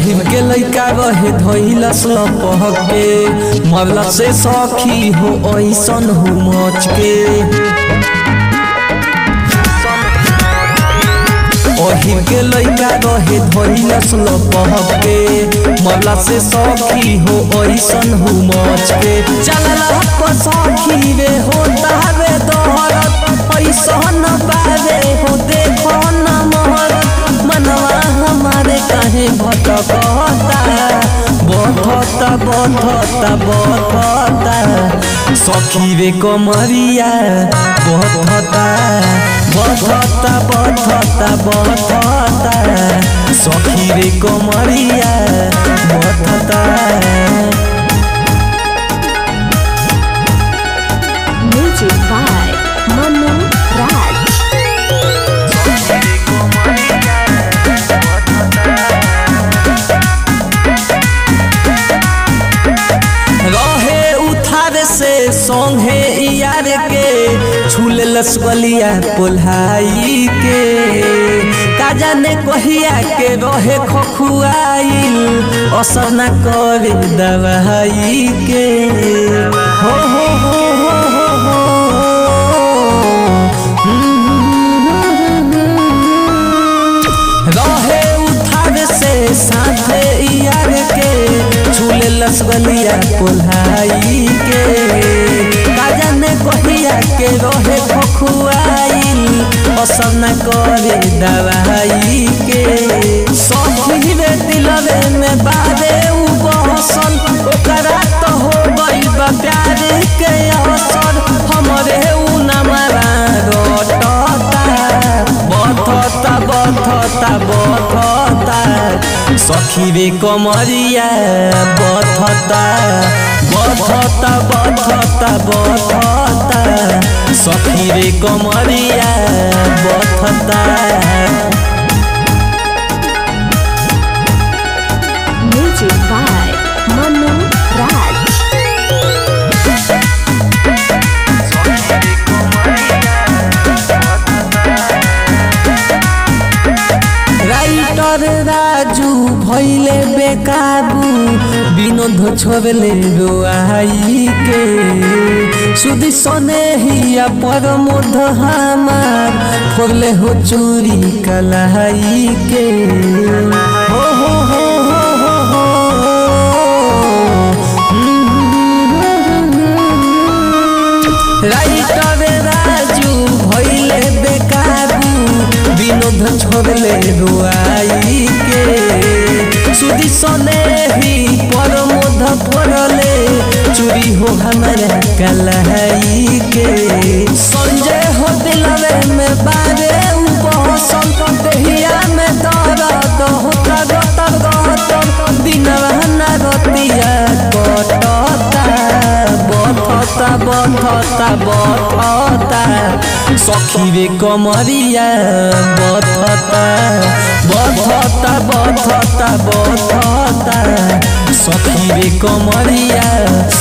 ओहिर के लइका रहे धइलस लपहक के मरला से सखी हो ऐसन हो मच के ओहिर के लइका रहे धइलस लपहक के मरला से सखी हो ऐसन हो मच के चलला पर सखी रे हो तारे दोहरत ऐसन बारे हो देखो न मोहरत मनवा हमारे काहे भटकता बधता बधता बधता सखी रे कमरिया बधता बधता बधता बधता सखी रे कमरिया बधता Music by Manu Raj. रहे उठार से संगे यार के छूले लसवलिया पोल्हाई के का जाने कहिया के रहे खखुआइल असर न करे दवाई के हो हो हो हो हो हो रहे उठार से साथे यार के झूले लसगलिया कोल्हाई के काजा ने कहिया के रहे खखुआइल असर न करे दवाई के सखी रे दिलवे में बारे उ बहसन ओकरा तो हो गइल बा प्यार के असर हमरे उ नमरा रोटता बधता बधता बधता सखी रे कमरिया बधता बधता बधता बधता सखी रे कमरिया बधता Music by Manu Raj. Writer Raju भैले बेकाबू विनोद छोड़ले रोआई के सुदी सने हिया परमोध हमार फोड़ले हो चोरी कलाई के हो हो हो हो हो हो राइटर राजू भैले बेकाबू विनोद छोड़ले रुआई के सुदी सने ही परमोध पड़ले चोरी हो हमारा कलाई के संजय हो दिलवे में बारे उ बहसन देहिया में दर्द होता गतर गतर दिनवा न रतिया कटता बधता बधता बधता सखी रे कमरिया बधता बधता बधता बधता सखी रे कमरिया